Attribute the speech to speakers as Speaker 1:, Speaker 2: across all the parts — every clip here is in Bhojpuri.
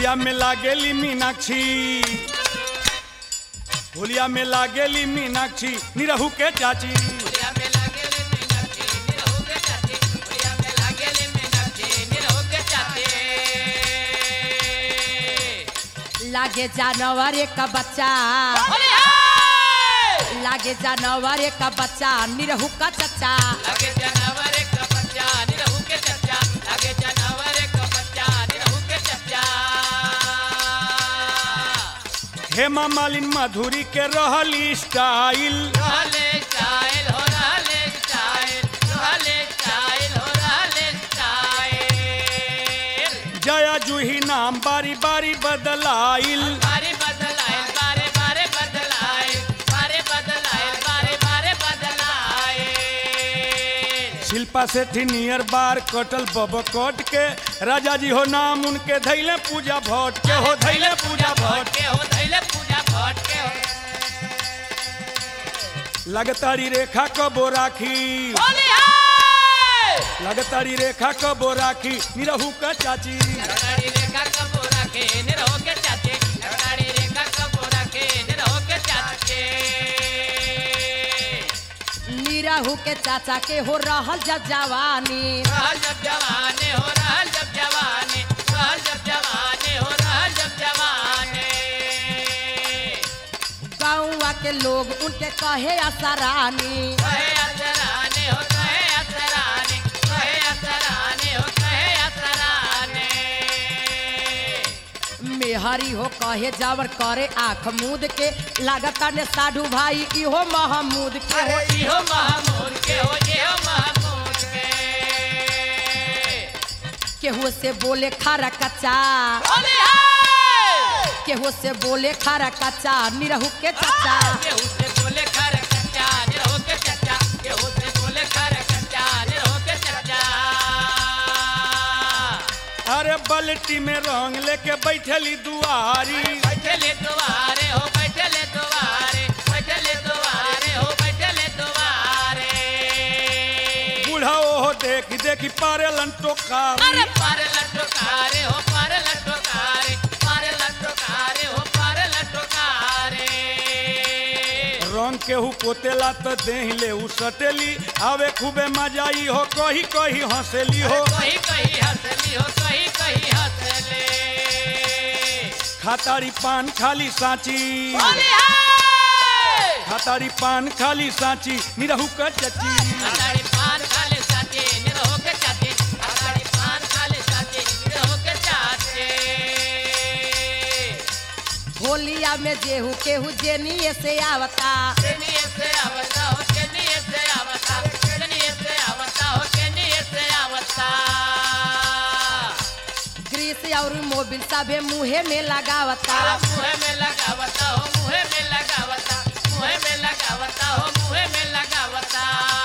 Speaker 1: होलिया में लागेली मीनाक्षी होलिया में लागेली मीनाक्षी निरहू के चाची
Speaker 2: होलिया में लागेले मीनाक्षी निरहु के चाची होलिया में लागेले मीनाक्षी निरहु के चाची
Speaker 3: लागे जानवर एक बच्चा
Speaker 2: होलिया
Speaker 3: लागे जानवर एक बच्चा निरहू का चच्चा
Speaker 2: लगे जानवर का बच्चा निरहु के चच्चा लगे जानवर का बच्चा निरहु के चच्चा
Speaker 1: हेमा मालिन माधुरी के रहली स्टाइल
Speaker 2: रहले स्टाइल हो रहले स्टाइल रहले स्टाइल हो रहले स्टाइल
Speaker 1: जया जूही नाम बारी बारी बदलाइल
Speaker 2: बारे बदलाए बारे बारे बदलाए बारे बदलाए बारे बारे बदलाए
Speaker 1: शिल्पा सेठी नियर बार कटल बब कट के राजा जी हो नाम उनके धैले पूजा भट्ट के हो धैले पूजा भट्ट
Speaker 2: के हो धैले पूजा भट के हो
Speaker 1: लगतारी रेखा कबो राखी
Speaker 2: होली हाय
Speaker 1: लगतारी रेखा कबो राखी निरहू का चाची
Speaker 2: लगड़ी रेखा कपूरा के निरहो के चाचे लगड़ी रेखा कपूरा के निरहो के चाचे
Speaker 3: निरहू के चाचा के हो रहल जब जवानी
Speaker 2: रहल जब जवाने हो रहल जब जवाने रहल जब जवाने हो रहल जब जवाने
Speaker 3: गाँवा के लोग उनके कहे असरानी
Speaker 2: कहे असराने हो कहे असराने कहे असराने हो कहे असराने
Speaker 3: मेहरी हो कहे जावर करे आँख मूद के लागता ने साधु भाई इहो महमूद के हो
Speaker 2: अरे इहो महमूद के हो इहो महमूद के
Speaker 3: केहू से बोले खारा कच्चा
Speaker 2: होली हाय
Speaker 3: केहू से बोले खारा कच्चा निरहू के चाचा
Speaker 2: केहू से बोले खर कच्चा निरहो के चच्चा केहू से बोले खर कच्चा निरहो के चच्चा
Speaker 1: अरे बल्टी में रंग लेके बैठली दुआरी
Speaker 2: बैठले दुआरे हो बैठले दुआरे बैठले दुआरे हो बैठले दुआरे
Speaker 1: बूढ़ा ओहो देख देखी पारे टोकारी
Speaker 2: अरे पार लटकारे हो पार लटकारे पार लटकारे हो पार लटकारे
Speaker 1: रंग केहू पोतेला तो देह ले उ सटेली आवे खूबे मजाई हो कही कही हंसेली हो
Speaker 2: कहीं कहीं हंसली हो कहीं कहीं हंसले
Speaker 1: खातारी पान खाली साची
Speaker 2: होली हाय
Speaker 1: खातारी पान खाली साची निरहू का चची
Speaker 2: अगाड़ी पान खाले साथे निरहो के चाचे अगाड़ी पान खाले साथे निरहो के चाचे
Speaker 3: होलिया में जेहू केहू जेनिए से आवता
Speaker 2: केनिए से आवता हो केनिए से आवता केनिए से आवता हो केनिए से आवता
Speaker 3: ग्रीस और मोबिल सभे मुहे में लगावता
Speaker 2: तारा मुहे में लगावता हो मुहे में लगावता मुहे में लगावता हो मुहे में लगावता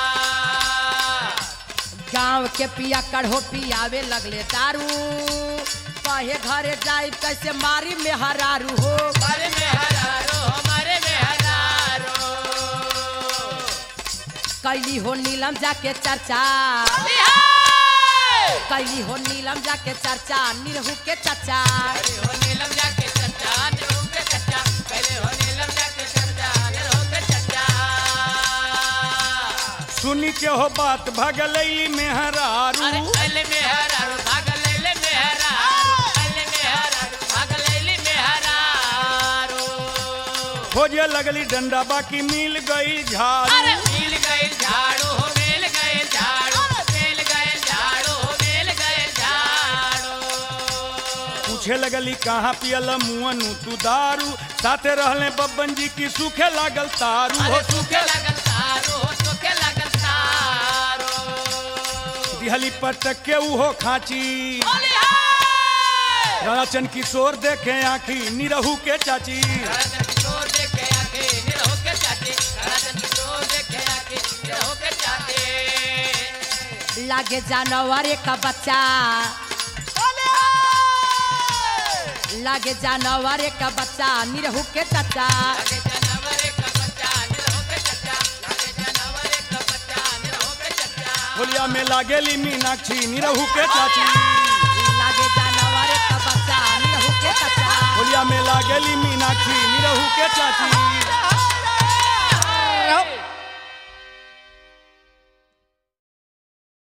Speaker 3: गांव के पिया कढ़ो पियावे लगले दारू कहे घरे जाई कैसे मारी में हरारू हो
Speaker 2: हमारे में हजारो हमारे में हजारो
Speaker 3: कैली हो नीलम जाके चर्चा
Speaker 2: बिहार
Speaker 3: कैली हो नीलम जाके चर्चा निरहू के चचा
Speaker 2: पहले हो नीलम जाके चच्चा निरहो के चच्चा पहले हो नीलम जाके चच्चा निरहो के चच्चा
Speaker 1: सुनी के हो बात भगलैली में हरारू
Speaker 2: अरे अले में हरारो भागल ले में हरारो अले में हरारो भागल ले में हरारो
Speaker 1: खोजे लगली डंडा बाकी मिल गई झाड़ू
Speaker 2: अरे मिल गए झाड़ू हो मिल गए झाड़ू मिल गए झाड़ू हो मिल गए झाड़ू
Speaker 1: पूछे लगली कहाँ पियल मुअनु तू दारू साथे रहले बब्बन जी की सूखे लागल तारू हो
Speaker 2: अरे सूखे लगल तारो हो सूखे लगल तारो
Speaker 1: दिहली पटक के उहो खाची
Speaker 2: होली हाय
Speaker 1: राचन किशोर देखे आखी निरहू के चाची
Speaker 2: राजन किशोर देखे आके निरहो के चाटे राजन किशोर देखे आके निरहो के चाटे
Speaker 3: लागे जानवर एक बच्चा लागे जानवर एक बच्चा निरहू के चचा
Speaker 2: लगे जानवर का बच्चा निरहो के चच्चा लगे जानवर का बच्चा निरहो के चच्चा
Speaker 1: होलिया में लागेली मीनाक्षी निरहू के चाची
Speaker 3: लागे जानवर एक बच्चा निरहू के
Speaker 1: लागेली मीनाक्षी निरहू के चाची